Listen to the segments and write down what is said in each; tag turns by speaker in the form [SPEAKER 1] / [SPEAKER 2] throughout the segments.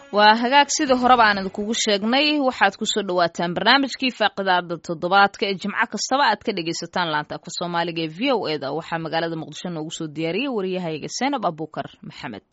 [SPEAKER 1] waa hagaag sidii horeba aan idinkugu sheegnay waxaad kusoo dhawaataan barnaamijkii faaqidaada toddobaadka ee jimco kastaba aad ka dhegaysataan laanta afka soomaaliga ee v o e da waxaa magaalada muqdisho noogu soo diyaariyey wariyahayga seenab abuukar maxamed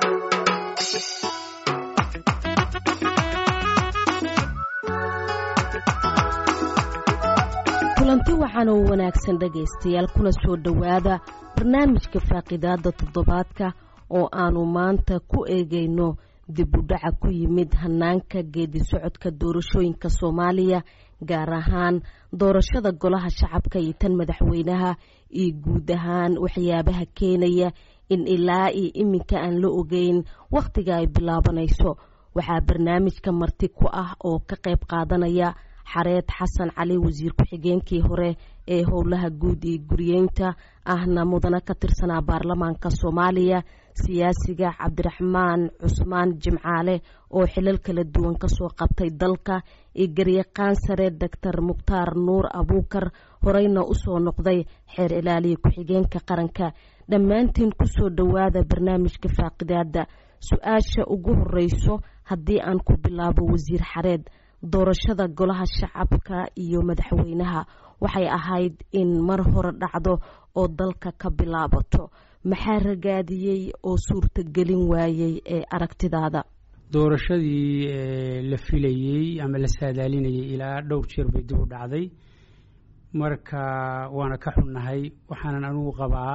[SPEAKER 2] kulanti waxaan oo wanaagsan dhegaystayaal kuna soo dhowaada barnaamijka faaqidaada toddobaadka oo aanu maanta ku eegayno dib u dhaca ku yimid hanaanka geedi socodka doorashooyinka soomaaliya gaar ahaan doorashada golaha shacabka iyo tan madaxweynaha iyo guud ahaan waxyaabaha keenaya in ilaa iyo iminka aan la ogeyn wakhtiga ay bilaabanayso waxaa barnaamijka marti ku ah oo ka qayb qaadanaya xareed xasan cali wasiir ku-xigeenkii hore ee howlaha guud iyo guriyeynta ahna mudana ka tirsanaa baarlamaanka soomaaliya siyaasiga cabdiraxmaan cusmaan jimcaale oo xilal kala duwan kasoo qabtay dalka iyo garyaqaan sare doctor mukhtaar nuur abuukar horeyna usoo noqday xeer ilaaliya ku-xigeenka qaranka dhammaantiin kusoo dhowaada barnaamijka faaqidaada su-aasha ugu horeyso haddii aan ku bilaabo wasiir xareed doorashada golaha shacabka iyo madaxweynaha waxay ahayd in mar hore dhacdo oo dalka ka bilaabato maxaa ragaadiyey oo suurtagelin waayey ee aragtidaada
[SPEAKER 3] doorashadii la filayey ama la saadaalinayay ilaa dhowr jeer bay dib u dhacday marka waana ka xunnahay waxaanan anugu qabaa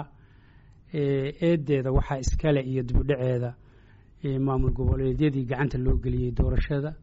[SPEAKER 3] eedeeda waxaa iskale iyo dibudhaceeda maamul goboleedyadii gacanta loo geliyey doorashada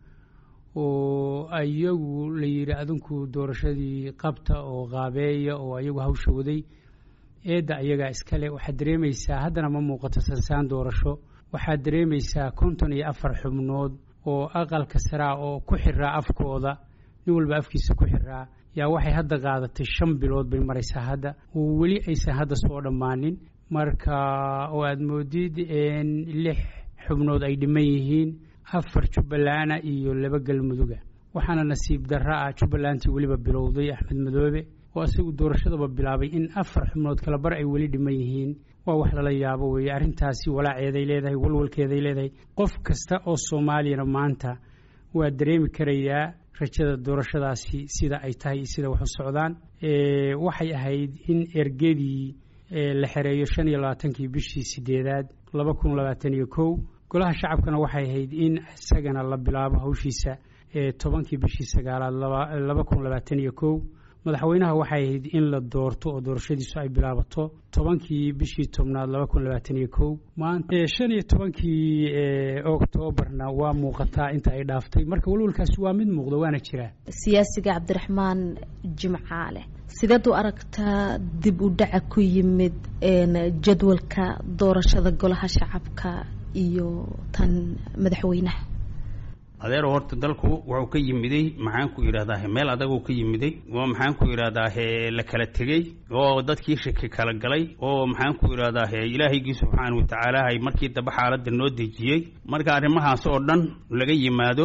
[SPEAKER 3] oo iyagu la yidhi adinku doorashadii qabta oo qaabeeya oo ayagu hawsha waday eedda ayagaa iskale waxaad dareemaysaa haddana ma muuqato sansaan doorasho waxaad dareemaysaa konton iyo afar xubnood oo aqalka saraa oo ku xiraa afkooda nin walba afkiisa ku xiraa yaa waxay hadda qaadatay shan bilood bay maraysaa hadda oo weli aysan hadda soo dhammaanin marka oo aada moodid lix xubnood ay dhiman yihiin afar jubbaland iyo laba galmuduga waxaana nasiib darro ah jubbalantii weliba bilowday axmed madoobe oo isagu doorashadaba bilaabay in afar xubnood kala bar ay weli dhiman yihiin waa wax lala yaabo weeye arrintaasi walaaceeday leedahay walwalkeeday leedahay qof kasta oo soomaaliyana maanta waa dareemi karayaa rajada doorashadaasi sida ay tahay iyo sida wax u socdaan waxay ahayd in ergedii la xereeyo shan iyo labaatankii bishii sideedaad laba kun labaatan iyo kow golaha shacabkana waxay ahayd in isagana la bilaabo hawshiisa tobankii bishii sagaalaad laba kun labaatan iyo kow madaxweynaha waxay ahayd in la doorto oo doorashadiisu ay bilaabato tobankii bishii tobnaad laba kun labaatan iyo kow maanta shan iyo tobankii oktoobarna waa muuqataa inta ay dhaaftay marka walwalkaasi waa mid muuqda waana jiraa
[SPEAKER 2] siyaasiga cabdiraxmaan jimcaale sideed u aragtaa dib u dhaca ku yimid jadwalka doorashada golaha shacabka iyo tan madaxweynaha
[SPEAKER 4] adeero horta dalku wuxuu ka yimiday maxaanku yidhahdaa meel adaguu ka yimiday oo maxaanku yidhahdaa la kala tegey oo dadkii shaki kala galay oo maxaanku yidhahdaa ilaahaygi subxaana watacaala hay markii dambe xaaladda noo dejiyey marka arrimahaas oo dhan laga yimaado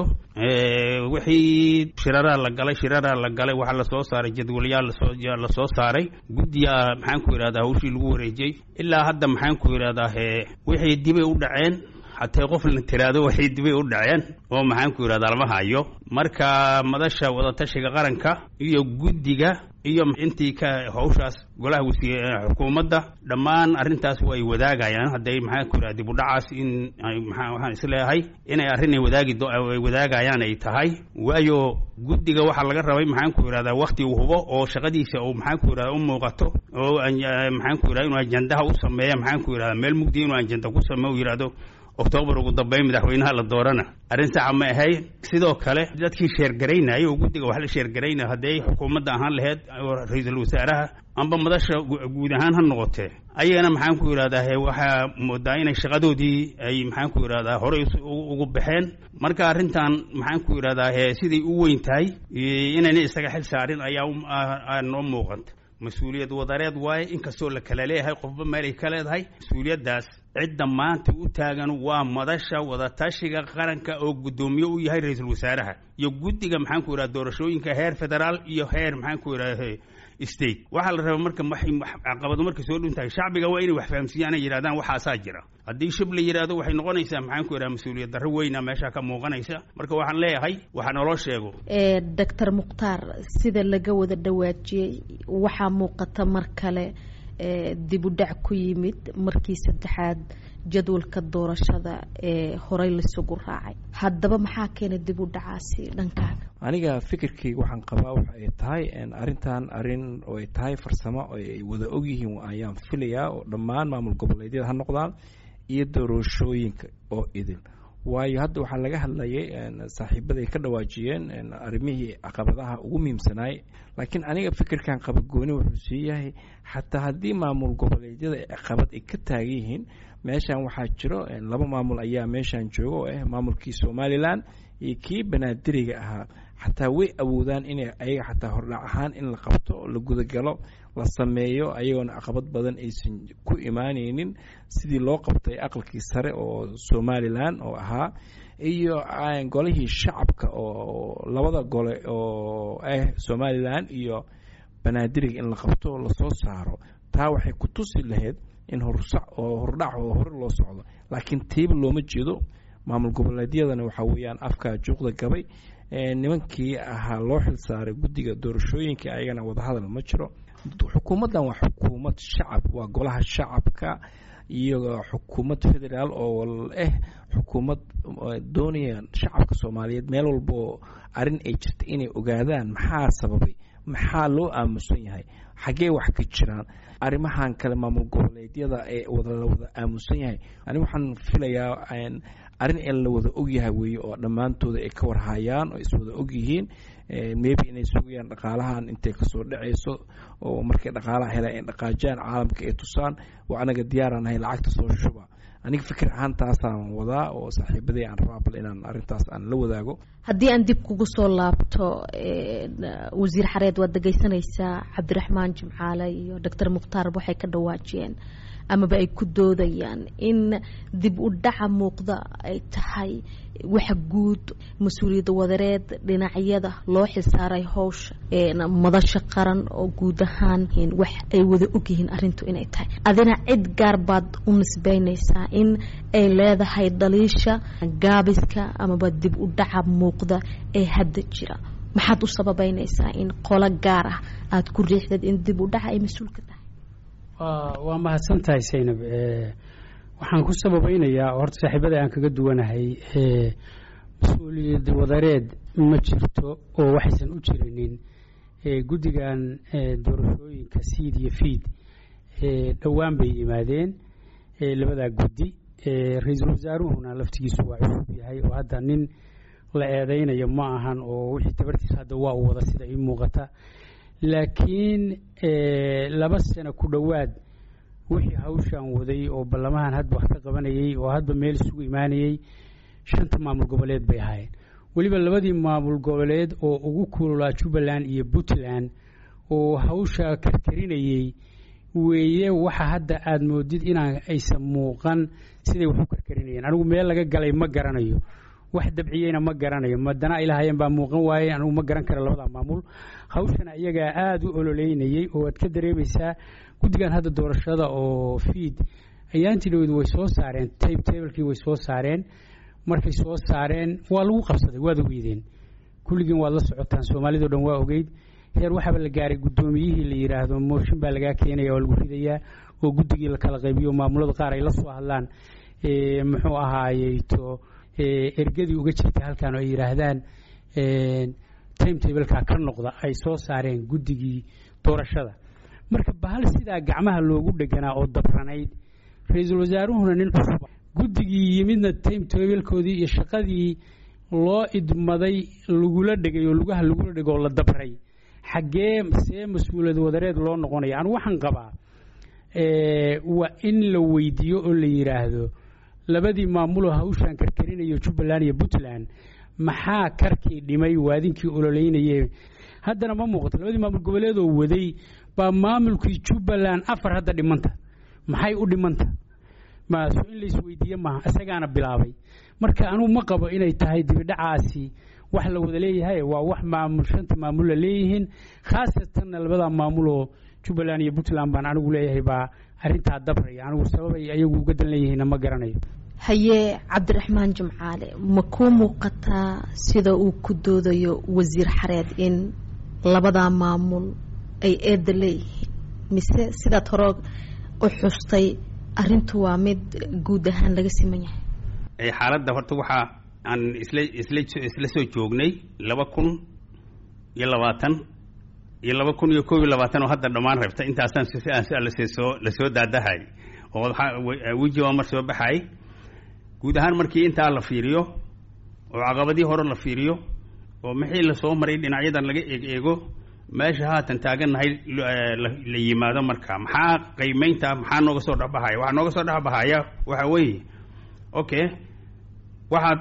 [SPEAKER 4] wixii shiraraa la galay shiraraa la galay waxaa lasoo saaray jadwalyaal la soo saaray guddiyaa maxaanku yidhahdaa hawshii lagu wareejiyey ilaa hadda maxaanku yidhahdaa wixii dibay u dhaceen hatee qof la tiraado waxay dibay u dhaceen oo maxaanku yidhahdaa lama hayo marka madasha wadatashiga qaranka iyo guddiga iyo intii ka hawshaas golaha wasiir xukuumadda dhammaan arrintaas way wadaagayaan hadday maxaanku yidhahda dib u dhacaas in waxaan isleeyahay inay arrin ay wadaagi ay wadaagayaan ay tahay waayo guddiga waxaa laga rabay maxaanku yidhahdaa wakti uu hubo oo shaqadiisa uu maxaanku yidhahda u muuqato oo maxaanku yidhahda inuu ajandaha u sameeya maxaanku yidhahda meel mugdi inuu ajanda ku sameeyo u yidhahdo oktoobar ugu dambeyn madaxweynaha la doorana arrin saxa ma ahayn sidoo kale dadkii sheergaraynaya oo guddiga wax la sheergaraynaya hadday xukuumadda ahaan laheyd ra-iisul wasaaraha amba madasha guud ahaan ha noqotee ayagana maxaanku yidhahdaa waxaa moodaa inay shaqadoodii ay maxaanku yidhahdaa horey ugu baxeen marka arrintan maxaanku yidhahdaa siday u weyn tahay inayna isaga xil saarin ayaa noo muuqanta mas-uuliyad wadareed waaye inkastoo la kala leeyahay qofba meelay ka leedahay mas-uuliyaddaas cidda maanta u taagan waa madasha wadatashiga qaranka oo guddoomiye u yahay ra-iisul wasaaraha iyo guddiga maxaanku yidhaha doorashooyinka heer federaal iyo heer maxaanku yidhaha state waxaa la rabaa marka caqabado markay soo dhuntahay shacbiga waa inay wax fahamsiiyaan ay yidhahdaan waxaasaa jira haddii shib la yidhaahdo waxay noqonaysaa maxaanku yidhaha mas-uuliyad darro weyna meeshaa ka muuqanaysa marka waxaan leeyahay waxa naloo sheego
[SPEAKER 2] doctor mukhtaar sida laga wada dhawaajiyey waxaa muuqata mar kale dib u dhac ku yimid markii saddexaad jadwalka doorashada ee horey laisugu raacay haddaba maxaa keenay dib u dhacaasi dhankaaga
[SPEAKER 5] aniga fikirkayga waxaan qabaa waxa ay tahay arrintan arrin oo ay tahay farsamo oo ay wada ogyihiin ayaan filayaa oo dhammaan maamul goboleedyada ha noqdaan iyo doorashooyinka oo idin waayo hadda waxaa laga hadlayay saaxiibaday ka dhawaajiyeen arrimihii caqabadaha ugu muhiimsanaay laakiin aniga fikirkan qaba gooni wuxuu sii yahay xataa haddii maamul goboleedyada caqabad ay ka taagan yihiin meeshan waxaa jiro laba maamul ayaa meeshan jooga oo ah maamulkii somalilan iyo kii banaadiriga ahaa xataa way awoodaan inay ayaga xataa hordhac ahaan in la qabto la gudagalo la sameeyo ayagoona caqabad badan aysan ku imaaneynin sidii loo qabtay aqalkii sare oo somalilan oo ahaa iyo golihii shacabka oo labada gole oo ah somalilan iyo banaadiriga in la qabto lasoo saaro taa waxay ku tusi lahayd in horsac oo hordhac oo hore loo socdo laakiin tiiba looma jeedo maamul goboleedyadana waxaa weeyaan afkaa juuqda gabay nimankii ahaa loo xil saaray guddiga doorashooyinka ayagana wadahadal ma jiro xukuumaddan waa xukuumad shacab waa golaha shacabka iyo xukuumad federaal oo ah xukuumad doonaya shacabka soomaaliyeed meel walbaoo arrin ay jirta inay ogaadaan maxaa sababay maxaa loo aamusan yahay xaggee wax ka jiraan arrimahan kale maamul goboleedyada ee wada wada aamusan yahay ani waxaan filayaa arrin in la wada ogyahay weeye oo dhammaantooda ay ka warhayaan oo iswada ogyihiin maybe inay sugayaan dhaqaalahan intay kasoo dhacayso oo markay dhaqaalaha helaan ay dhaqaajaan caalamka ay tusaan waa anaga diyaaraan ahay lacagta soo shuba aniga fikir ahaan taasaan wadaa oo saaxiibaday aan rabaa bal inaan arrintaas aan la wadaago
[SPEAKER 2] haddii aan dib kugu soo laabto wasiir xareed waad dhegaysanaysaa cabdiraxmaan jimcaale iyo doctor mukhtaar waxay ka dhawaajiyeen amaba ay ku doodayaan in dib u dhaca muuqda ay tahay waxa guud mas-uuliyadda wadareed dhinacyada loo xilsaaray howsha madasha qaran oo guud ahaan wax ay wada ogyihiin arintu inay tahay adina cid gaar baad u nisbeynaysaa in ay leedahay dhaliisha gaabiska amaba dib u dhaca muuqda ee hadda jira maxaad u sababeynaysaa in qolo gaar ah aada ku riixdad in dib u dhaca ay mas-uulka tahay
[SPEAKER 3] waa mahadsan tahay saynab waxaan ku sababeynayaa horta saaxiibada aan kaga duwanahay mas-uuliyad wadareed ma jirto oo waxaysan u jirinin guddigan doorashooyinka siid iyo fiid dhowaan bay yimaadeen labadaa guddi ra-iisul wasaaruhuna laftigiisu waa cusub yahay oo hadda nin la eedeynayo ma ahan oo wixii tabartiisa hadda waa u wada sida ii muuqata laakiin laba sano ku dhowaad wixii hawshan waday oo ballamahan hadba wax ka qabanayay oo hadba meel isugu imaanayay shanta maamul goboleed bay ahaayeen weliba labadii maamul goboleed oo ugu kululaa jubbaland iyo puntland oo hawsha karkarinayey weeye waxa hadda aada moodid inaan aysan muuqan siday wax u karkarinayeen anigu meel laga galay ma garanayo wax dabciyeyna ma garanayo madana ay lahaayeen baa muuqan waaye anigu ma garan kara labada maamul hawshana iyagaa aada u ololeynayey oo aad ka dareemaysaa guddigan hadda doorashada oo fiid ayaantiidhowdu way soo saareen tabe tablekii way soo saareen markay soo saareen waa lagu qabsaday waad ogeydeen kulligiin waad la socotaan soomaalidao dhan waa ogeyd heer waxaaba la gaaray guddoomiyihii la yidhaahdo mooshin baa lagaa keenaya oo lagu ridayaa oo guddigii la kala qaybiyo maamulada qaar ay la soo hadlaan muxuu ahaayeyto ergadii uga jirta halkan oo ay yidhaahdaan time tableka ka noqda ay soo saareen guddigii doorashada marka bahal sidaa gacmaha loogu dheganaa oo dabranayd ra-iisul wasaaruhuna nin cusub guddigii yimidna time tablkoodii iyo shaqadii loo idmaday lagula dhegay oo lugaha lagula dhego oo la dabray xaggee see mas-uuliyad wadareed loo noqonaya anigu waxaan qabaa waa in la weydiiyo oo la yidhaahdo labadii maamuloo hawshaan karkarinayo jubbaland iyo puntland maxaa karkii dhimay waadinkii ololeynayee haddana ma muuqato labadii maamul goboleedoo waday baa maamulkii jubbaland afar hadda dhimanta maxay u dhimanta maaso in la isweydiiye maaha isagaana bilaabay marka anugu ma qabo inay tahay dibidhacaasi wax la wada leeyahay waa wax maamul shanta maamul la leeyihiin khaasatanna labada maamul oo jubbaland iyo puntland baan anigu leeyahay baa arrintaa dabraya anigu sababay ayagu uga dan leeyihiinna ma garanayo
[SPEAKER 2] haye cabdiraxmaan jimcaale ma kuu muuqataa sida uu ku doodayo wasiir xareed in labadaa maamul ay eedda leeyihiin mise sidaad hore u xustay arrintu waa mid guud ahaan laga siman yahay
[SPEAKER 4] xaaladda horta waxaa aan isla isla isla soo joognay laba kun iyo labaatan iyo laba kun iyo koob iyo labaatan oo hadda dhammaan rabta intaasaan lasoo lasoo daadahay oo weji waa mar soo baxay guud ahaan markii intaa la fiiriyo oo caqabadii hore la fiiriyo oo maxii lasoo maray dhinacyadan laga eeg eego meesha haatan taagannahay la yimaado marka maxaa qiimeynta maxaa nooga soo dhexbahaya waxaa nooga soo dhexbahaya waxa weeye okay waxaad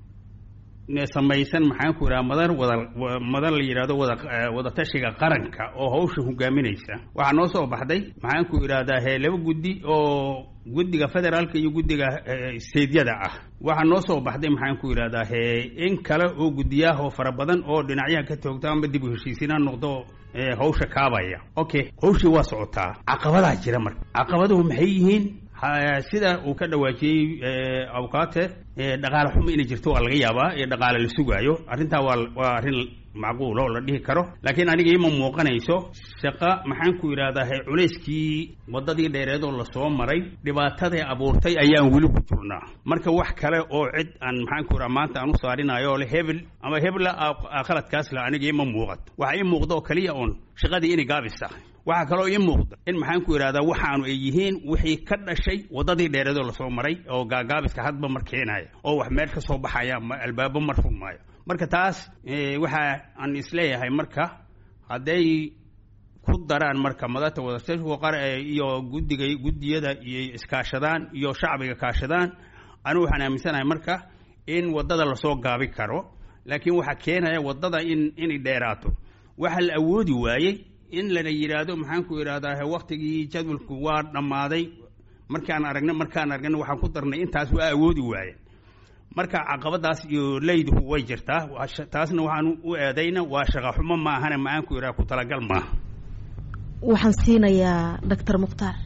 [SPEAKER 4] samaysan maxaan ku idhaha madar wada madar la yidhahdo wada wadatashiga qaranka oo hawsha hogaaminaysa waxaa noo soo baxday maxaan ku idhahdaa he laba guddi oo guddiga federaalka iyo guddiga seedyada ah waxaa noo soo baxday maxaan ku idhahdaa he in kale oo guddiyaah oo fara badan oo dhinacyaha ka toogta ama dib u heshiisiinaa noqdo hawsha kaabaya okay hawshii waa socotaa caqabadaa jira marka caqabaduhu maxay yihiin sida uu ka dhawaajiyey awkaate dhaqaale xumo inay jirto waa laga yaabaa iyo dhaqaale la sugaayo arrintaa waa waa arrin macquul oo la dhihi karo laakiin aniga ima muuqanayso shaqa maxaan ku idhahdaa he culayskii waddadii dheereed oo lasoo maray dhibaataday abuurtay ayaan weli ku jirnaa marka wax kale oo cid aan maxaan ku idhaha maanta aan u saarinayo oo le hebel ama hebla khaladkaas le aniga ima muuqato waxa ii muuqda oo keliya oon shaqadii inay gaabis tahay waxaa kaloo ii muuqda in maxaan ku idhahdaa waxaanu ay yihiin wixii ka dhashay waddadii dheereed oo lasoo maray oo gaagaabiska hadba mar keenaya oo wax meel ka soo baxaya albaabo mar furmaayo marka taas waxa aan isleeyahay marka hadday ku daraan marka madata wadatashiga qar iyo guddiga guddiyada iyo iskaashadaan iyo shacbiga kaashadaan anigu waxaan aaminsanahay marka in waddada lasoo gaabi karo laakiin waxaa keenaya waddada in inay dheeraato waxa la awoodi waayey in lana yidhaahdo maxaan ku idhahdaa waktigii jadwalku waa dhammaaday markaan aragna markaan aragna waxaan ku darnay intaas waa awoodi waayeen marka caqabadaas iyo leyduhu way jirtaa taasna waxaan u eedayna waa shaqa xumo maahane maxaan ku idhaha ku talagal maaha
[SPEAKER 2] waxaan siinayaa doctor mukhtaar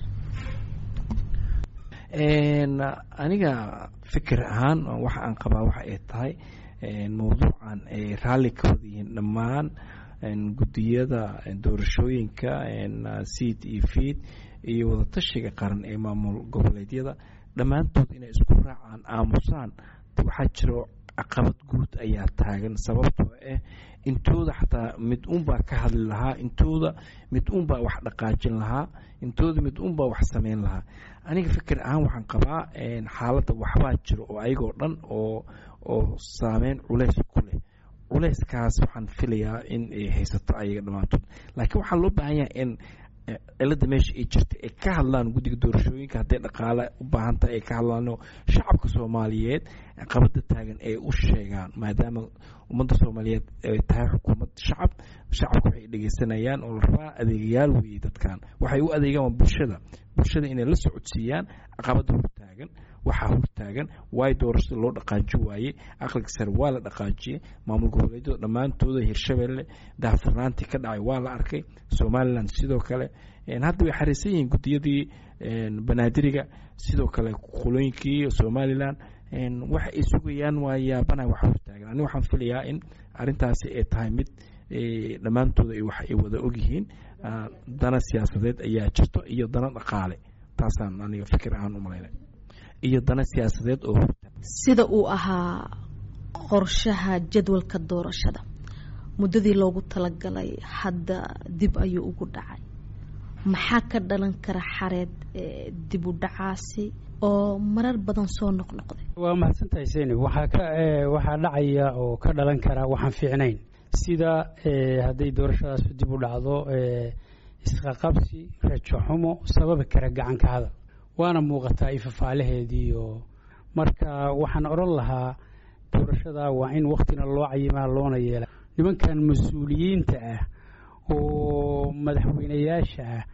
[SPEAKER 5] aniga fikir ahaan waxa aan qabaa waxa ay tahay mawduucan ay raalli ka wada yihiin dhammaan guddiyada doorashooyinka seed iyo feed iyo wadatashiga qaran ee maamul goboleedyada dhammaantood inay isku raacaan aamusaan waxaa jiro caqabad guud ayaa taagan sababtoo ah intooda xataa mid unbaa ka hadli lahaa intooda mid unbaa wax dhaqaajin lahaa intooda mid unbaa wax samayn lahaa aniga fikir ahaan waxaan qabaa xaaladda waxbaa jiro oo ayagoo dhan oo oo saameyn culeys ku leh culeyskaas waxaan filayaa in ay haysato ayaga dhammaantood laakiin waxaa loo baahan yahay in cilada meesha ay jirta ay ka hadlaan guddiga doorashooyinka hadday dhaqaale u baahan tahay ay ka hadlaano shacabka soomaaliyeed qabada taagan ay u sheegaan maadaama ummadda soomaaliyeed ay tahay xukuumad shacab shacabka waxay dhegeysanayaan oo la rabaa adeegayaal weeye dadkan waxay u adeegaan waa bulshada bulshada inay la socodsiiyaan caqabada hortaagan waxaa hortaagan waay doorashada loo dhaqaaji waaye aqliga sare waa la dhaqaajiyey maamul goboleedyada dhammaantooda hirshabelle daahfurnaantii ka dhacay waa la arkay somalilan sidoo kale hadda way xariisan yihiin guddiyadii banaadiriga sidoo kale qolooyinkii somalilan waxa ay sugayaan waa yaabana wax hortaagan ani waxaan filayaa in arintaasi ay tahay mid dhammaantooda wax ay wada ogyihiin dana siyaasadeed ayaa jirto iyo dana dhaqaale taasaan aniga fikir ahaan u malaynay iyo dana siyaasadeed oo
[SPEAKER 2] sida uu ahaa qorshaha jadwalka doorashada muddadii loogu talagalay hadda dib ayuu ugu dhacay maxaa ka dhalan kara xareed dib u dhacaasi oo marar badan soo noqnoqday
[SPEAKER 3] waa mahadsantahay seni waxaa ka waxaa dhacaya oo ka dhalan kara waxaan fiicnayn sida hadday doorashadaas dib u dhacdo isqaqabsi rajo xumo sababi kara gacanka hadal waana muuqataa ifafaalaheediiyo marka waxaan odhan lahaa doorashada waa in waktina loo cayimaa loona yeela nimankan mas-uuliyiinta ah oo madaxweynayaasha ah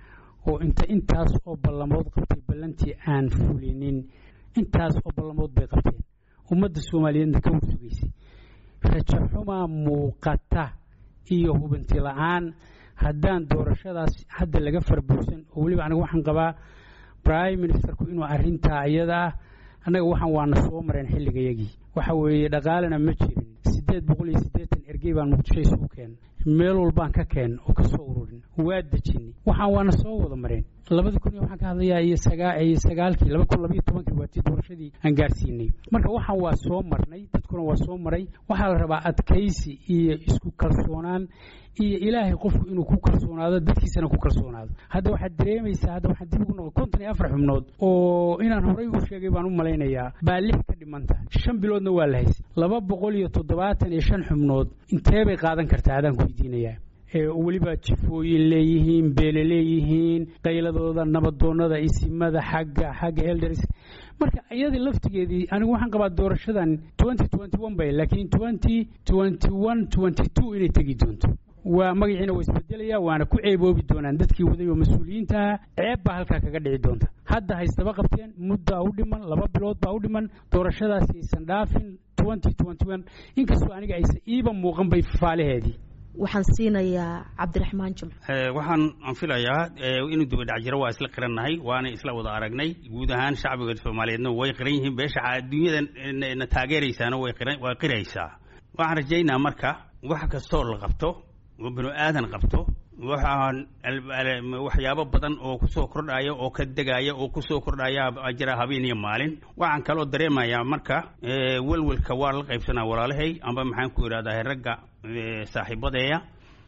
[SPEAKER 3] oo inta intaas oo ballamood qabtay ballantii aan fulinin intaas oo ballamood bay qabteen ummadda soomaaliyeedna ka warsugaysay rajo xumaa muuqata iyo hubanti la-aan haddaan doorashadaas hadda laga farbuursan oo weliba aniga waxaan qabaa prime ministerku inuu arrintaa iyada ah annaga waxaan waana soo mareen xilligayagii waxa weeye dhaqaalena ma jirin siddeed boqol iyo siddeetan ergey baan muqdisho isugu keen meel walbaan ka keen oo ka soo ururin waa dejinay waxaan waana soo wada mareen labada kun iyo waxaan ka hadlayaa iyo sagaa iyo sagaalkii laba kun labaiyo tobankii waa tii doorashadii aan gaarsiinay marka waxaan waa soo marnay dadkuna waa soo maray waxaa la rabaa adkaysi iyo isku kalsoonaan iyo ilaahay qofku inuu ku kalsoonaado dadkiisana ku kalsoonaado hadda waxaad dareemaysaa hadda waxaan dib ugu noqon konton iyo afar xubnood oo inaan horey u sheegay baan u malaynayaa baa lix ka dhimanta shan biloodna waa la haysay laba boqol iyo toddobaatan iyo shan xubnood intee bay qaadan kartaa adaan ku weydiinayaa weliba jifooyin leeyihiin beele leeyihiin qayladooda nabadoonada isimada xagga xagga elders marka iyadii laftigeedii anigu waxaan qabaa doorashadan twenty twenty one bay laakiin twenty twenty one twenty two inay tegi doonto waa magaciina waa isbedelaya waana ku ceeboobi doonaan dadkii waday oo mas-uuliyiintaha ceeb baa halkaa kaga dhici doonta hadda haystaba qabteen muddaa u dhiman laba bilood baa u dhiman doorashadaasi aysan dhaafin twenty twenty one inkastoo aniga aysan iiba muuqan bay faalaheedii
[SPEAKER 2] waxaan siinayaa cabdiraxmaan jimco
[SPEAKER 4] waxaan aan filayaa inuu dibadhac jiro waa isla qirannahay waana isla wada aragnay guud ahaan shacbiga soomaaliyeedna way qiran yihiin beesha adduunyada na taageeraysaana way qiran waa qiraysaa waxaan rajaynaa marka wax kastoo la qabto oo binu aadan qabto waxaan waxyaabo badan oo kusoo kordhaya oo ka degaya oo kusoo kordhaya jira habeen iyo maalin waxaan kaloo dareemayaa marka welwelka waa la qaybsanaa walaalahay amba maxaan ku idhahdaa ragga saaxiibadeeya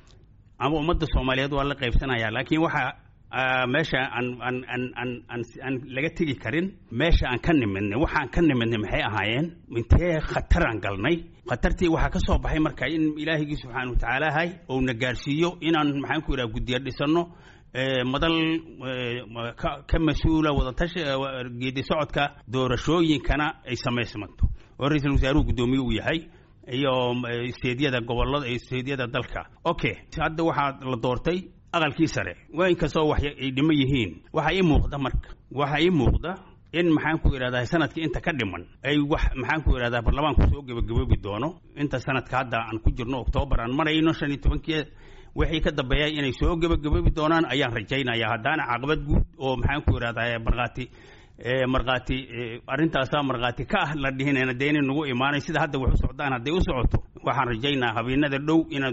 [SPEAKER 4] ama ummadda soomaaliyeed waa la qaybsanaya laakiin waxa meesha aan aan aan aan aan aan laga tegi karin meesha aan ka nimidnay waxaan ka nimidnay maxay ahaayeen intee khataraan galnay khatartii waxaa ka soo baxay marka in ilaahigii subxaana watacaala hay ou na gaarsiiyo inaan maxaan ku idhaha guddiya dhisanno madal ka mas-uula wadatashi geedi socodka doorashooyinkana ay samaysmanto oo ra-iisul wasaaruhu guddoomiye uu yahay iyo isteedyada gobolada iyo isteedyada dalka okay hadda waxaa la doortay aqalkii sare waa inkastoo wax ay dhimo yihiin waxaa ii muuqda marka waxaa ii muuqda in maxaan ku idhahdaa sanadkii inta ka dhiman ay wax maxaan ku idhahdaa baarlamaanku soo gebagaboobi doono inta sanadka hadda aan ku jirno oktoobar aan marayno shan iyo tobankii wixii ka dambeeya inay soo gebagaboobi doonaan ayaan rajaynayaa haddaana caqabad guud oo maxaan ku idhahdaa markhaati markhaati arrintaasaa markhaati ka ah la dhihinayna dee inay nagu imaanay sida hadda wax u socdaan hadday u socoto waxaan rajaynaa habeenada dhow inaad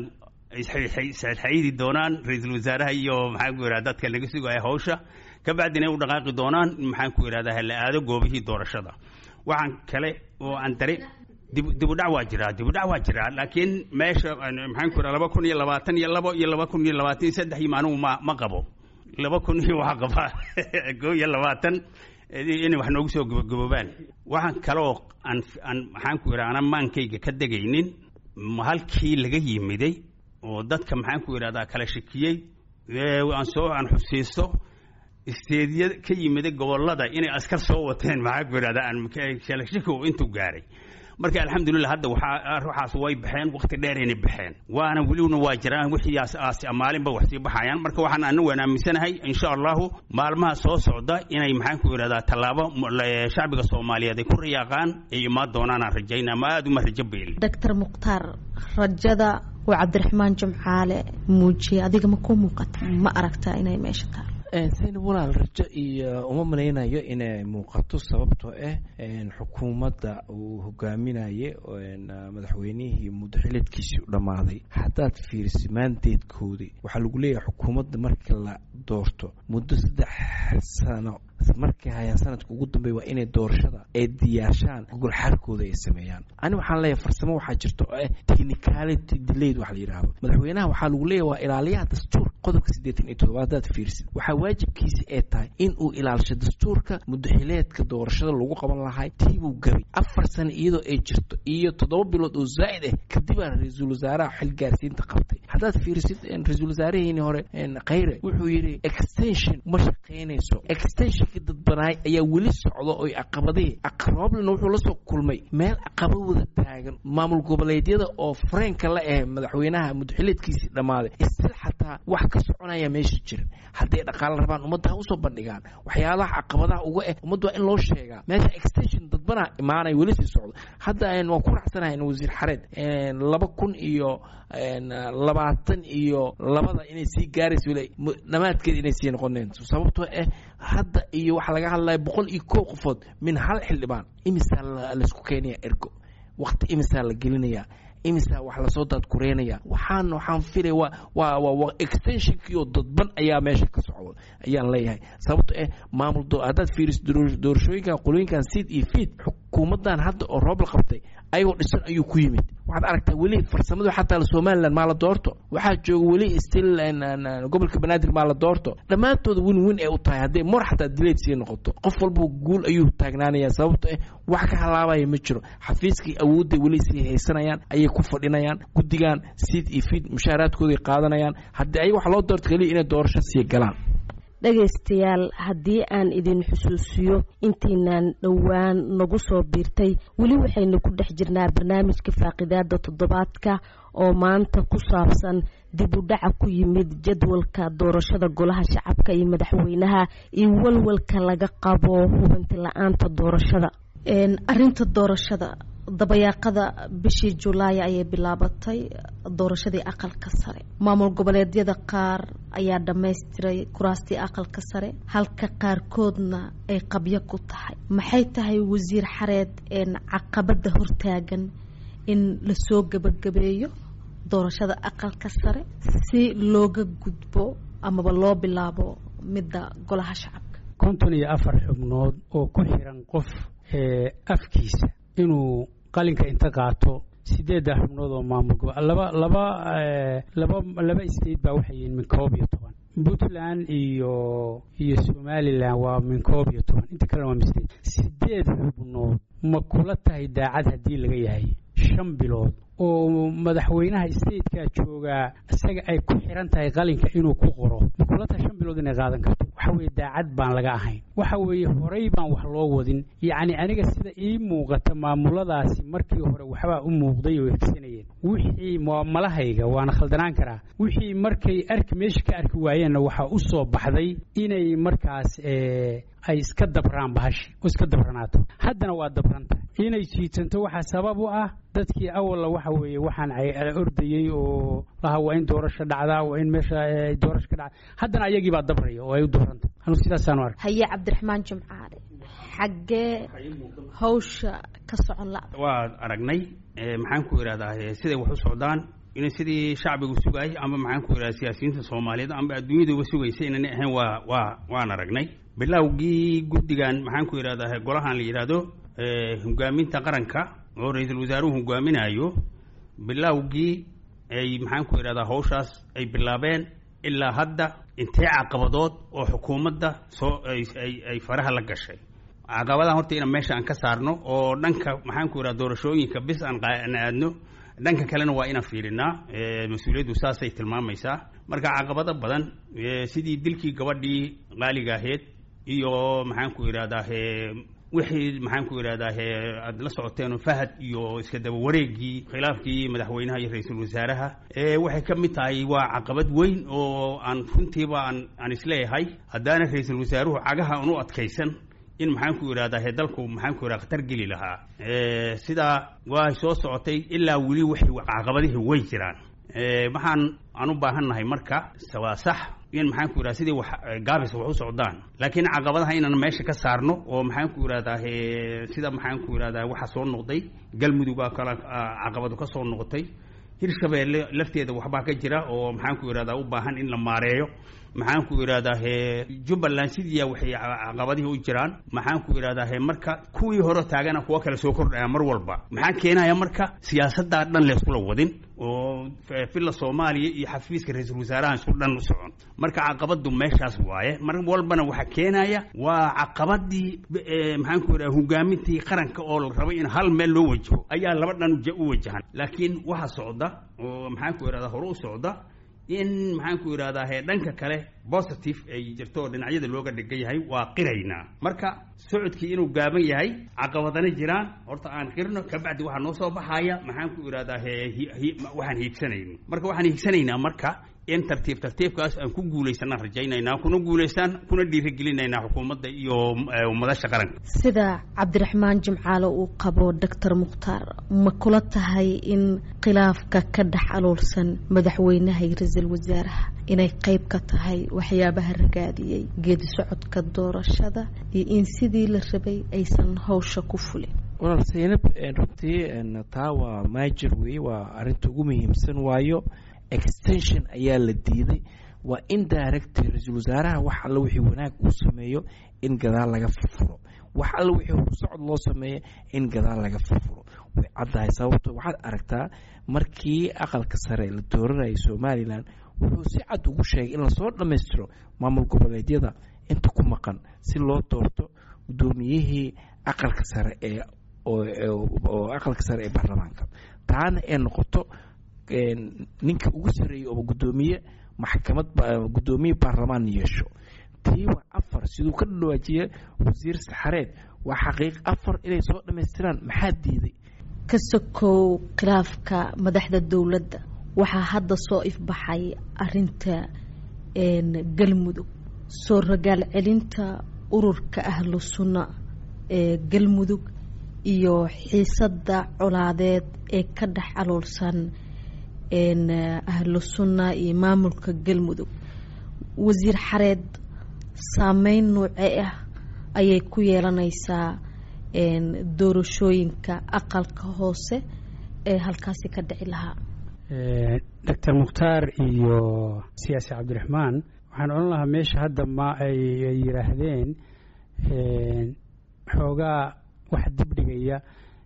[SPEAKER 4] isxaydi doonaan ra-iisul wasaaraha iyo maxaan ku idhahda dadka laga sugaya hawsha kabacdina u dhaqaaqi doonaan maxaan ku idhahdaa la aado goobihii doorashada waxaan kale oo aan dare dibudhac waa jiraa dibudhac waa jiraa laakiin meesha maxaan ku idhaha laba kun iyo labaatan iyo labo iyo laba kun iyo labaatan iyo saddex iyo maanuhu ma ma qabo laba kun iyo waxaa qabaa koo iyo labaatan inay wax noogu soo gabagaboobaan waxaan kaloo aan aan maxaan ku idhaha anaan maankayga ka degaynin halkii laga yimiday oo dadka maxaan ku idhahdaa kala shakiyey aan soo aan xusiisto isteedya ka yimiday gobolada inay askar soo wateen maxaan ku idhahdaa aan kala shaki intuu gaaray marka alxamdulilah hadda waxaa ruuxaas way baxeen waqti dheerayna baxeen waana welibna waa jiraan wixii aas maalinba wax sii baxayaan marka waxaan ana waan aaminsanahay insha allahu maalmaha soo socda inay maxaan ku idhahdaa tallaabo shacbiga soomaaliyeed ay ku riyaaqaan ay imaan doonaan aan rajaynaa ma aada uma rajo beeli
[SPEAKER 2] doctor mukhtaar rajada oo cabdiraxmaan jimcaale muujiyey adiga ma ku muuqata ma aragtaa inay meesha taalo
[SPEAKER 5] sayna walaal rajo iyo uma malaynayo inay muuqato sababtoo ah xukuumadda uu hogaaminaye madaxweynihii muddaxileedkiisii u dhammaaday haddaad fiirisa maandeedkoodii waxaa lagu leeyahay xukuumadda marka la doorto muddo saddex sano markay hayaan sanadka ugu dambeeya waa inay doorashada ay diyaarshaan gogol xarkooda ay sameeyaan ani waxaan leeyahay farsamo waxaa jirta oo ah technicality delayed waxa la yidhaahdo madaxweynaha waxaa lagu leeyahay waa ilaaliyaha dastuurka qodobka siddeetan iyo toddobaad hadaad fiirsid waxaa waajibkiisa ee tahay in uu ilaalisho dastuurka muddaxileedka doorashada lagu qaban lahay tiibuu gabay afar sano iyadoo ay jirto iyo toddoba bilood oo zaa'id ah kadibaa ra-iisul wasaaraha xil gaarsiinta qabtay haddaad fiirisid ra-iisul wasaaraheeni hore khayre wuxuu yidhi extension ma shaqaynayso extension dadbanaay ayaa weli socda oy caqabadihii aqrablina wuxuu la soo kulmay meel caqaba wada taagan maamul goboleedyada oo fareenka la ah madaxweynaha muddaxileedkiisii dhammaaday istil xataa kartaa wax ka soconaya meesha jiran hadday dhaqaalo rabaan ummadda ha usoo bandhigaan waxyaalaha caqabadaha uga eh ummadda waa in loo sheegaa meesha extension dadbana imaanaya weli sii socdo hadda waan ku raacsanahay wasiir xareed laba kun iyo labaatan iyo labada inay sii gaarayso weli dhammaadkeed inay sii noqoneen sababtoo ah hadda iyo waxaa laga hadlaya boqol iyo kow qofood min hal xildhibaan imisaa laisku keenaya ergo waqti imisaa la gelinaya imisa wax lasoo daadkureynaya waxaan waxaan filay waa waa waa extensionkii oo dadban ayaa meesha ka socdo ayaan leeyahay sababto eh maamul haddaad fiiriso doorashooyinkan qolooyinkan seed iyo feed xukuumaddan hadda oo roob la qabtay ayagoo dhisan ayuu ku yimid waxaad aragtaa weli farsamadu xataa somaliland maa la doorto waxaa jooga weli still gobolka banaadir maa la doorto dhammaantooda win win ay u tahay hadday mor xataa dileed sii noqoto qof walba guul ayuu taagnaanaya sababto eh wax ka halaabaya ma jiro xafiiskii awoodday weli sii haysanayaan ayay ku fadhinayaan guddigan seed iyo feed mushaaraadkooday qaadanayaan haddii ayaga wax loo doorto keliya inay doorasho sii galaan
[SPEAKER 2] dhegaystayaal haddii aan idin xusuusiyo intiinaan dhowaan nagu soo biirtay weli waxaynu ku dhex jirnaa barnaamijka faaqidaada toddobaadka oo maanta ku saabsan dib u dhaca ku yimid jadwalka doorashada golaha shacabka iyo madaxweynaha iyo walwalka laga qabo hubanti la-aanta doorashada arinta doorashada dabayaaqada bishii julaay ayay bilaabatay doorashadii aqalka sare maamul goboleedyada qaar ayaa dhammaystiray kuraastii aqalka sare halka qaarkoodna ay qabyo ku tahay maxay tahay wasiir xareed caqabada hortaagan in lasoo gebagabeeyo doorashada aqalka sare si looga gudbo amaba loo bilaabo midda golaha shacabka
[SPEAKER 3] konton iyo afar xubnood oo ku xiran qof afkiisa inuu qalinka inta qaato sideedda xubnood oo maamul gobo laba laba laba laba state baa waxay yihiin min koob iyo toban puntland iyo iyo somalilan waa min koob iyo toban inta kalena waa min state sideed xubnood ma kula tahay daacad haddii laga yahay shan bilood oo madaxweynaha stateka joogaa isaga ay ku xiran tahay qalinka inuu ku qoro ma kula tahay shan bilood inay qaadan karto waxa weeye daacad baan laga ahayn waxa weeye horey baan wax loo wadin yacni aniga sida ii muuqata maamuladaasi markii hore waxbaa u muuqday oo hegsanayeen wixii malahayga waana khaldanaan karaa wixii markay arki meesha ka arki waayeenna waxaa u soo baxday inay markaas ay iska dabraan bahashi oo iska dabranaato haddana waa dabranta inay jiitanto waxaa sabab u ah dadkii awalla waxa weeye waxaan ordayey oo laha waa in doorasho dhacdaa waa in meesha doorasho ka dhacda haddana ayagii baa dabraya oo ay u dabranta anu sidaasaanu ark
[SPEAKER 2] haye cabdiraxmaan jimcaale xaggee hawsha ka socon la
[SPEAKER 4] waa aragnay maxaan ku idhahdaa siday wax u socdaan in sidii shacbigu sugayay ama maxaan ku idhahda siyaasiyiinta soomaaliyeed amba adduunyaduba sugaysa inana ahayn waa waa waan aragnay bilowgii guddigan maxaan ku idhahdaa golahan la yidhaahdo hogaaminta qaranka oo ra-iisul wasaaruhu hogaaminayo bilowgii ay maxaan ku idhahdaa hawshaas ay bilaabeen ilaa hadda intee caqabadood oo xukuumadda soo ay faraha la gashay caqabadaha horta ina meesha aan ka saarno oo dhanka maxaan ku idhahda doorashooyinka bis aan aadno dhanka kalena waa inaan fiirinaa mas-uuliyaddu saasay tilmaamaysaa marka caqabado badan sidii dilkii gabadhii qaaliga ahayd iyo maxaan ku idhahdaa wixii maxaan ku idhahdaa aada la socoteen fahad iyo iska daba wareegii khilaafkii madaxweynaha iyo ra-iisul wasaaraha waxay ka mid tahay waa caqabad weyn oo aan runtiiba aan aan isleeyahay haddaana ra-iisul wasaaruhu cagaha aan u adkaysan in maxaan ku idhahdaa dalku maxaan ku idhahda khatar geli lahaa sidaa waa soo socotay ilaa weli waxay caqabadihii way jiraan waxaan aan u baahannahay marka waa sax in maxaan ku idhahda sidii wax gaabis wax u socdaan laakiin caqabadaha inaan meesha ka saarno oo maxaan ku idhahdaa sida maxaan ku idhahdaa waxa soo noqday galmudugaa kale caqabadu ka soo noqotay hirshabeelle lafteeda waxbaa ka jira oo maxaan ku idhahdaa u baahan in la maareeyo maxaan ku idhahdaa jubbaland sidiiya waxay caqabadihii u jiraan maxaan ku idhahdaa marka kuwii hore taagana kuwo kale soo kordhaya mar walba maxaa keenaya marka siyaasaddaa dhan layskula wadin oo filla soomaaliya iyo xafiiska ra-iisul wasaarahan isku dhan u socon marka caqabadu meeshaas waaye mar walbana waxaa keenaya waa caqabadii maxaan ku idhahda hogaamintii qaranka oo la rabay in hal meel loo wajaho ayaa laba dhan u wajahan laakiin waxa socda oo maxaan ku idhahda hore u socda in maxaan ku idhahdaa dhanka kale positive ay jirto oo dhinacyada looga dhigan yahay waa qiraynaa marka socodkii inuu gaaban yahay caqabadana jiraan horta aan qirno kabacdi waxaa noo soo baxaya maxaan ku idhahdaa waxaan hiigsanayno marka waxaan hiigsanaynaa marka in tartiib tartiibkaas aan ku guulaysanaan rajaynaynaa kuna guulaystaan kuna dhiirigelinaynaa xukuumadda iyo madasha qaranka
[SPEAKER 2] sida cabdiraxmaan jimcaale uu qabo doctor mukhtaar ma kula tahay in khilaafka ka dhex aluulsan madaxweynaha iyo ra-iisul wasaaraha inay qeyb ka tahay waxyaabaha ragaadiyey geedi socodka doorashada iyo in sidii la rabay aysan hawsha ku fulin
[SPEAKER 5] walaal saynab runtii taa waa maajir wey waa arinta ugu muhiimsan waayo extension ayaa la diiday waa in direct ra-iisul wasaaraha wax alle wixii wanaag uu sameeyo in gadaal laga furfuro wax alle wixii horsocod loo sameeyo in gadaal laga furfuro way caddahay sababto waxaad aragtaa markii aqalka sare la dooranayay somalilan wuxuu si cad ugu sheegay in lasoo dhammaystiro maamul goboleedyada inta ku maqan si loo doorto guddoomiyihii aqalka sare ee oo aqalka sare ee baarlamaanka taana ee noqoto ninka ugu sareeyay oo guddoomiye maxkamad guddoomiye baarlamaan yeesho tii waa afar siduu ka dhawaajiye wasiir saxareed waa xaqiiq afar inay soo dhammaystiraan maxaa diiday
[SPEAKER 2] ka sokow khilaafka madaxda dowladda waxaa hadda soo ifbaxay arinta galmudug soo ragaal celinta ururka ahlu sunna ee galmudug iyo xiisadda colaadeed ee ka dhex aloolsan ahlu sunna iyo maamulka galmudug wasiir xareed saameyn noocee ah ayay ku yeelanaysaa doorashooyinka aqalka hoose ee halkaasi ka dhici lahaa
[SPEAKER 3] doctor mukhtaar iyo siyaasi cabdiraxmaan waxaan odhan lahaa meesha hadda ma ay yidhaahdeen xoogaa wax dibdhigaya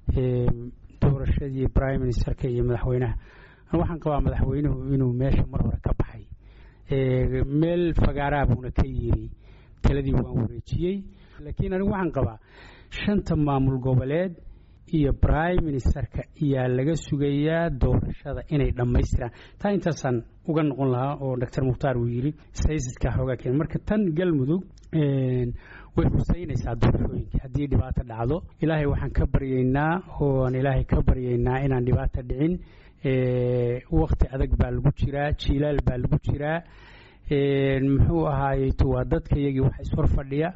[SPEAKER 3] doorashadii prime ministerka iyo madaxweynaha waxaan qabaa madaxweynuhu inuu meesha mar hore ka baxay meel fagaaraa buuna ka yiri taladii waan wareejiyey laakiin anigu waxaan qabaa shanta maamul goboleed iyo prime ministerka ayaa laga sugayaa doorashada inay dhammaystiraan taa intaasaan uga noqon lahaa oo doctor mukhtaar uu yiri saysiska xoogaa keen marka tan galmudug way husaynaysaa doorashooyinka haddii dhibaato dhacdo ilaahay waxaan ka baryaynaa ooaan ilaahay ka baryaynaa inaan dhibaato dhicin wakti adag baa lagu jiraa jiilaal baa lagu jiraa muxuu ahaayey waa dadka iyagii wax ishor fadhiya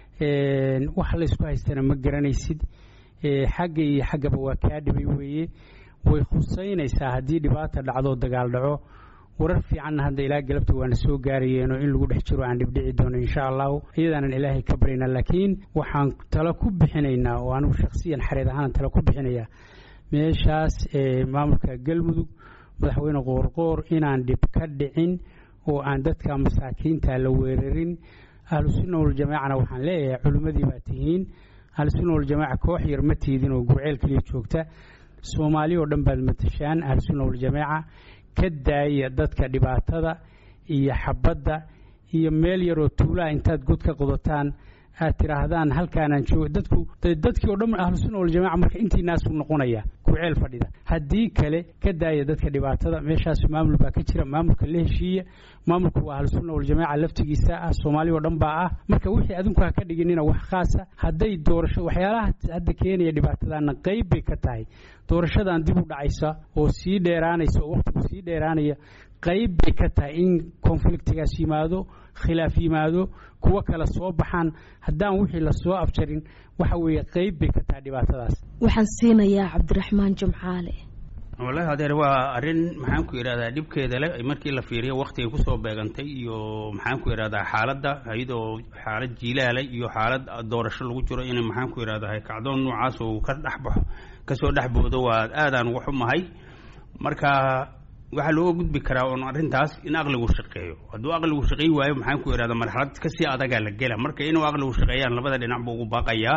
[SPEAKER 3] wax laysku haystana ma garanaysid xagga iyo xaggaba waa kaa dhibay weeye way khusaynaysaa haddii dhibaata dhacdo dagaal dhaco warar fiicanna hadda ilaa galabta waana soo gaarayeenoo in lagu dhex jiro aan dhibdhici doono insha allahu iyadaanan ilaahay ka baryna laakiin waxaan talo ku bixinaynaa oo anigu shakhsiyan xareed ahaan talo ku bixinayaa meeshaas maamulka galmudug madaxweyne qoorqoor inaan dhib ka dhicin oo aan dadka masaakiinta la weerarin ahlusunna waljamaacana waxaan leeyahay culimmadii baa tihiin ahlusunna waljamaaca koox yar ma tiidin oo gurceel keliya joogta soomaali oo dhan baad matashaan ahlusunna waljamaaca ka daaya dadka dhibaatada iyo xabadda iyo meel yaroo tuulaha intaad god ka qodotaan aad tidhaahdaan halkaanaan jooga dadku dadkii oo dhan ahlusunna waljamaca marka intii naasuu noqonaya gurceel fadhida haddii kale ka daaya dadka dhibaatada meeshaas maamul baa ka jira maamulka la heshiiya maamulku waa ahlusunna waljamaaca laftigiisa ah soomaali oo dhan baa ah marka wixii adinku ha ka dhiginina wax khaasa hadday doorasho waxyaalaha hadda keenaya dhibaatadaana qayb bay ka tahay doorashadan dib u dhacaysa oo sii dheeraanaysa oo wakhtigu sii dheeraanaya qayb bay ka tahay in konfliktigaas yimaado khilaaf yimaado kuwo kale soo baxaan haddaan wixii lasoo afjarin waxa weeye qayb bay ka tahay dhibaatadaas
[SPEAKER 2] waxaan siinayaa cabdiraxmaan jimcaale
[SPEAKER 4] wallahi adeer waa arrin maxaan ku idhahdaa dhibkeeda leh markii la fiiriyo waktigay kusoo beegantay iyo maxaan ku idhahdaa xaaladda iyadoo xaalad jiilaale iyo xaalad doorasho lagu jiro in maxaan ku idhahdaa kacdoon noocaas uu ka dhexbaxo kasoo dhexboodo waa aadaan uga xumahay marka waxaa looga gudbi karaa oon arrintaas in aqligu shaqeeyo hadduu aqligu shaqeey waayo maxaan ku idhahda marxalad kasii adagaa la gela marka inuu aqligu shaqeeyaan labada dhinac buu ugu baaqayaa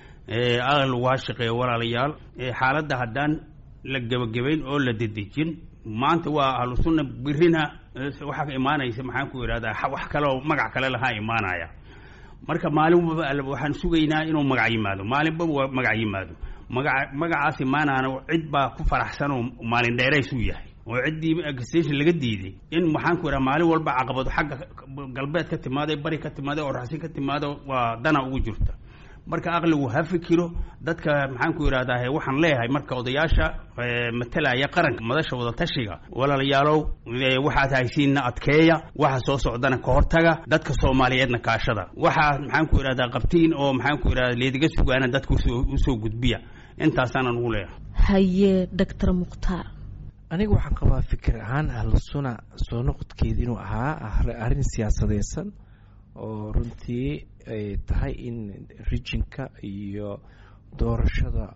[SPEAKER 4] aqligu ha shaqeeyo walaalayaal xaaladda haddaan la gebagabayn oo la dedejin maanta waa ahlu sunna birina waxaa imaanaysa maxaan ku idhahdaa wax kale oo magac kale lahaa imaanaya marka maalinba waxaan sugaynaa inuu magac yimaado maalinba waa magac yimaado maga magacaas imaanaana cid baa ku faraxsan oo maalin dheeraysuu yahay oo ciddii extension laga diiday in maxaan ku idhaha maalin walba caqabado xagga galbeed ka timaada bari ka timaada oo raxsin ka timaada waa dana ugu jirta marka aqligu ha fikiro dadka maxaan ku yidhahdaa waxaan leeyahay marka odayaasha matalaya qaranka madasha wadatashiga walaalayaalow waxaad haysiinna adkeeya waxa soo socdana ka hortaga dadka soomaaliyeedna kaashada waxaa maxaan ku yidhahdaa qabtiin oo maxaan ku yidhahda leediga sugaana dadka usoo gudbiya intaasaanan ugu leeyahay
[SPEAKER 2] haye doctor mukhtaar
[SPEAKER 5] aniga waxaan qabaa fikir ahaan ahlu suna soo noqodkeeda inuu ahaa arrin siyaasadeysan oo runtii ay tahay in rijinka iyo doorashada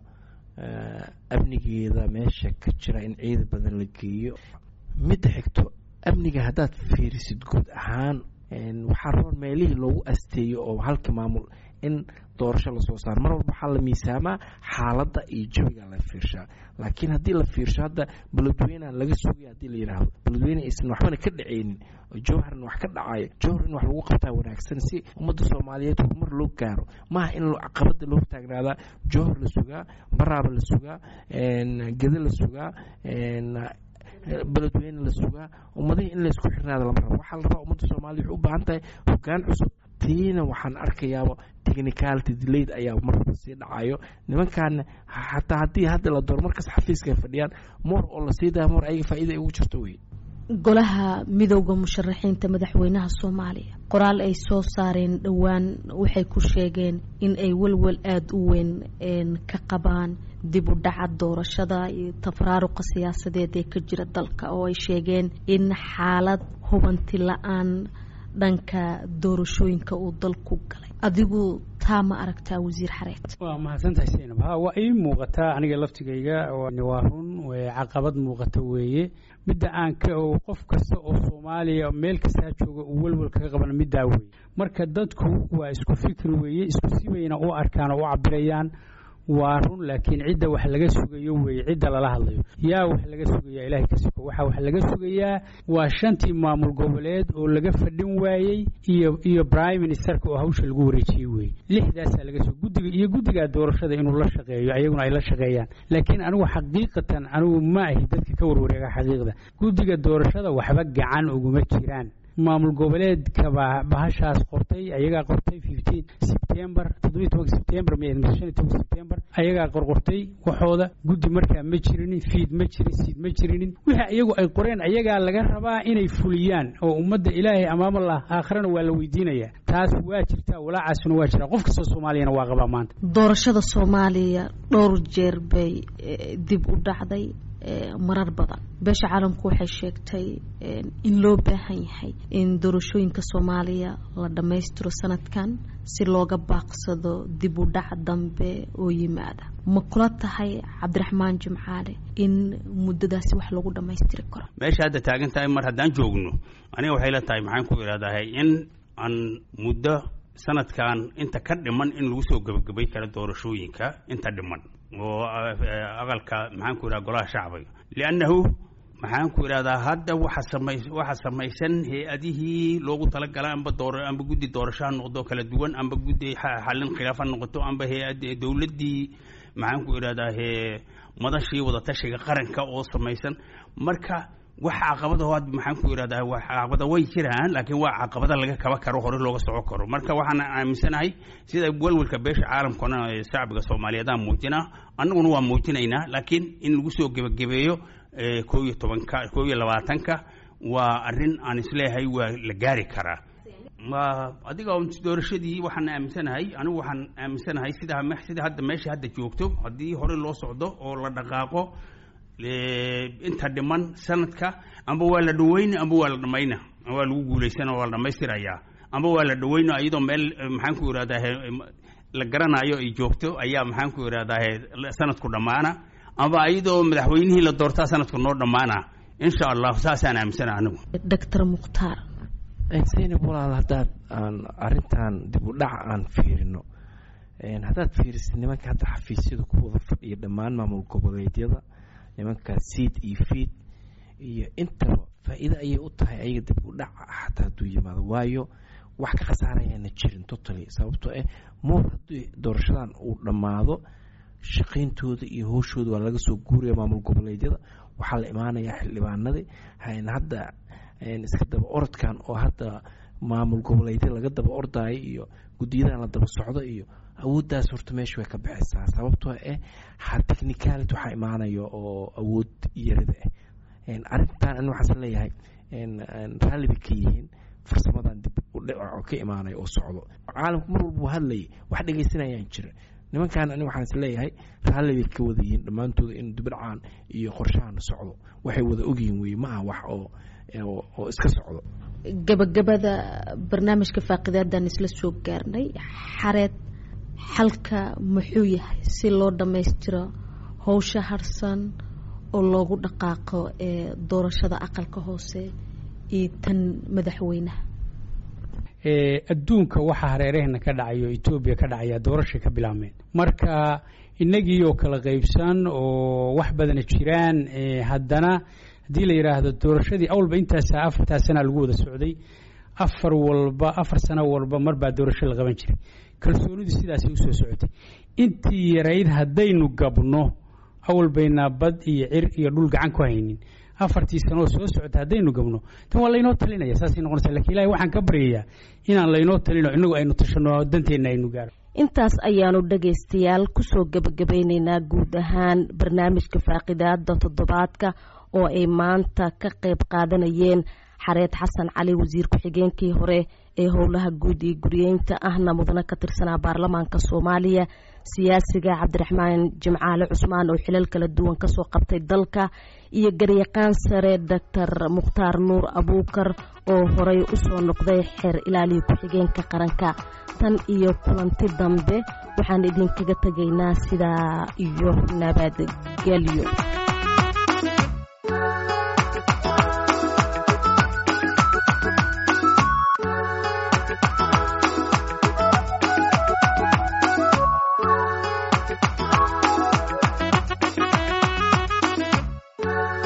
[SPEAKER 5] amnigeeda meesha ka jira in ciida badan la geeyo midda xigto amniga haddaad fiirisid guud ahaan waxaa roon meelihii loogu asteeyo oo halka maamul in doorasho lasoo saaro mar walba waxaa la miisaamaa xaaladda iyo jawiga la fiirshaa laakiin haddii la fiirsho hadda beledweynean laga sugaya hadii la yidhaahdo beledweyne aysan waxbana ka dhacaynin jowharna wax ka dhacayo jowhar in wax lagu qabtaa wanaagsan si ummadda soomaaliyeed horumar loo gaaro maaha in caqabada loo hortaagnaadaa jowhar la sugaa baraaba la sugaa gede la sugaa beledweyne la sugaa ummadihii in laysku xirnaada lama rabo waxaa la rabaa ummadda soomaliya waxay u baahan tahay hogaan cusub tiina waxaan arkayaaba technicality delayed ayaa marwalba sii dhacayo nimankaana xataa haddii hadda la dooro markas xafiiska ay fadhiyaan moor oo la sii daya moor ayaga faa'iida ay ugu jirto wey
[SPEAKER 2] golaha midowda musharaxiinta madaxweynaha soomaaliya qoraal ay soo saareen dhowaan waxay ku sheegeen in ay welwel aada u weyn ka qabaan dib u dhaca doorashada iyo tafraaruqa siyaasadeed ee ka jira dalka oo ay sheegeen in xaalad hubanti la-aan dhanka doorashooyinka uu dalku galay adigu taa ma aragtaa wasiir xareed
[SPEAKER 3] waa mahadsantahay saynab ha waa ii muuqataa aniga laftigayga waa run caqabad muuqata weeye midda aan ka qof kasta oo soomaaliya meel kastaa jooga uu welwel kaga qaban middaa weeye marka dadku waa isku fikri weeye isku sibayna u arkaan oo u cabirayaan waa run laakiin cidda wax laga sugayo weeye cidda lala hadlayo yaa wax laga sugayaa ilahay ka siko waxaa wax laga sugayaa waa shantii maamul goboleed oo laga fadhin waayey iyo iyo prime ministerka oo hawsha lagu wareejiyey weeye lixdaasaa laga suga guddiga iyo guddigaa doorashada inuu la shaqeeyo ayaguna ay la shaqeeyaan laakiin anigu xaqiiqatan anigu ma ahi dadka ka warwareega xaqiiqda guddiga doorashada waxba gacan uguma jiraan maamul goboleedka baa bahashaas qortay ayagaa qortay fifteen september toddobiyi tobanka september m shan iyo tobanka september ayagaa qorqortay waxooda guddi markaa ma jirinin fiid ma jirin siid ma jirinin wixii iyagu ay qoreen ayagaa laga rabaa inay fuliyaan oo ummadda ilaahay amaamallah aakharana waa la weydiinayaa taas waa jirtaa walaacaasuna waa jiraa qof kastoo soomaaliyana waa qabaa maanta
[SPEAKER 2] doorashada soomaaliya dhowr jeer bay dib u dhacday marar badan beesha caalamku waxay sheegtay in loo baahan yahay in doorashooyinka soomaaliya la dhammaystiro sanadkan si looga baaqsado dib u dhac dambe oo yimaada ma kula tahay cabdiraxmaan jimcaale in muddadaasi wax lagu dhammaystiri karo
[SPEAKER 4] meesha hadda taagan tahay mar haddaan joogno aniga waxay la tahay maxaan ku idhahdahay in aan muddo sanadkan inta ka dhiman in lagu soo gebagabay karo doorashooyinka inta dhiman oo aqalka maxaan ku yidhaha golaha shacbiga liannahu maxaan ku idhahdaa hadda waxa samay waxa samaysan hay-adihii loogu talagalay amba door amba guddi doorasho ha noqdo kala duwan amba guddi xallin khilaaf ha noqoto amba hay-ad dowladdii maxaan ku idhahdaa he madashii wadatashiga qaranka oo samaysan marka wax caqabada had maxaan ku idhahdaa wax caqabada way jiraan laakiin waa caqabada laga kaba karo hore looga soco karo marka waxaan aaminsanahay sida welwelka beesha caalamkana shacbiga soomaaliyeedaan muujinaa annaguna waa muujinaynaa laakiin in lagu soo gebagabeeyo koo iyo tobanka koo iyo labaatanka waa arrin aan isleeyahay waa la gaari karaa adiga doorashadii waxaan aaminsanahay anigu waxaan aaminsanahay sida sida hadda meesha hadda joogto haddii hore loo socdo oo la dhaqaaqo inta dhiman sanadka amba waa la dhaweyna amba waa la dhamayna waa lagu guulaysana waa la dhamaystirayaa amba waa la dhaweyna iyadoo meel maxaan ku irahdaa la garanayo ay joogto ayaa maxaan ku irahdaa sanadku dhammaana amba iyadoo madaxweynihii la doortaa sanadku noo dhammaana insha allah saasaan aaminsana anigu
[SPEAKER 2] doctor mukhtaar
[SPEAKER 5] zaynab walaal haddaad aan arrintan dib u dhac aan fiirino haddaad fiirisid nimanka hadda xafiisyada ku wada fadhiya dhammaan maamul goboleedyada nimanka seed iyo feed iyo intaba faa-iido ayay u tahay ayaga dib u dhac xataa hadduu yimaado waayo wax ka khasaarayaana jirin totally sababtoo ah moor haddii doorashadan uu dhammaado shaqayntooda iyo howshooda waa laga soo guuraya maamul goboleedyada waxaa la imaanayaa xildhibaanadii hadda iska daba orodkan oo hadda maamul goboleedyada laga daba ordaayo iyo guddiyadan la daba socdo iyo awooddaas horta meesha way ka baxaysaa sababtoo eh ha technicality waxaa imaanaya oo awood yarida ah arrintan ani waxaas leeyahay raalli bay ka yihiin farsamadan dib u dhico ka imaanaya oo socdo caalamku mar walba uu hadlayay wax dhegaysanayaan jira nimankan ani waxaan is leeyahay raalli bay ka wada yihiin dhammaantooda in dibidhacaan iyo qorshahan socdo waxay wada ogyihiin weye ma aha wax oo oo iska socdo
[SPEAKER 2] gabagabada barnaamijka faaqidaadaan isla soo gaarnay xareed xalka muxuu yahay si loo dhammaystiro howsha harsan oo loogu dhaqaaqo ee doorashada aqalka hoose iyo tan madaxweynaha
[SPEAKER 3] adduunka waxaa hareeraheenna ka dhacayo etoobiya ka dhacaya doorashay ka bilaabmeen marka innagii oo kala qaybsan oo wax badana jiraan haddana haddii la yidhaahdo doorashadii awalba intaasa afartaa sanaa lagu wada socday afar walba afar sano walba marbaa doorasho la qaban jiray kalsoonidu sidaasay usoo socotay intii yarayd haddaynu gabno awal baynaa bad iyo cir iyo dhul gacan ku haynin afartii sanoo soo socota haddaynu gabno tan waa laynoo talinaya saasay noqonaysa lakin ilahi waxaan ka baryayaa inaan laynoo talino innagu aynu tashano danteenna aynu gaaro
[SPEAKER 2] intaas ayaanu dhagaystayaal kusoo gebagabeyneynaa guud ahaan barnaamijka faaqidaada toddobaadka oo ay maanta ka qayb qaadanayeen xareed xasan cali wasiir ku-xigeenkii hore ee howlaha guud iyo guriyeynta ahna mudana ka tirsanaa baarlamaanka soomaaliya siyaasiga cabdiraxmaan jimcaale cusmaan oo xilal kala duwan kasoo qabtay dalka iyo garyaqaan sare doctor mukhtaar nuur abuukar oo horey usoo noqday xeer ilaaliya ku-xigeenka qaranka tan iyo kulanti dambe waxaan idinkaga tegaynaa sidaa iyo nabadgelyo